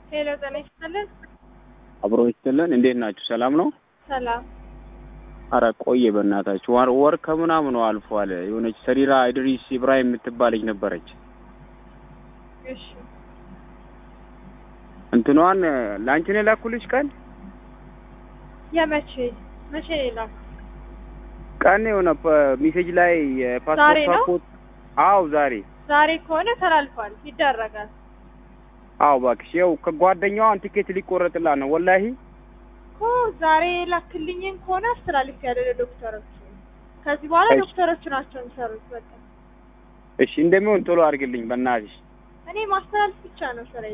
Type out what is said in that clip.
ሄሎ ጤና ይስጥልን። አብሮ ይስጥልን። እንዴት ናችሁ? ሰላም ነው? ሰላም። አረ ቆየ በእናታችሁ ወር ወር ከምናምኑ አልፏል። የሆነች ሰሪራ ኢድሪስ ኢብራሂም የምትባል ልጅ ነበረች። እሺ እንትኗን ለአንቺ ነው የላኩልሽ ቀን የመቼ መቼ ነው የላኩት? ቀን የሆነ ሜሴጅ ላይ ዛሬ የፓስፖርት ነው? ኮድ አዎ ዛሬ ዛሬ ከሆነ ተላልፏል፣ ይደረጋል። አዎ እባክሽ ይኸው ከጓደኛዋን ቲኬት ሊቆረጥላት ነው ወላሂ እኮ ዛሬ የላክልኝን ከሆነ አስተላልፍ ያለ ለዶክተሮቹ። ከዚህ በኋላ እሺ። ዶክተሮቹ ናቸው የሚሰሩት። በቃ እሺ እንደሚሆን ቶሎ አድርግልኝ በእናትሽ እኔ ማስተላለፍ ብቻ ነው ስራ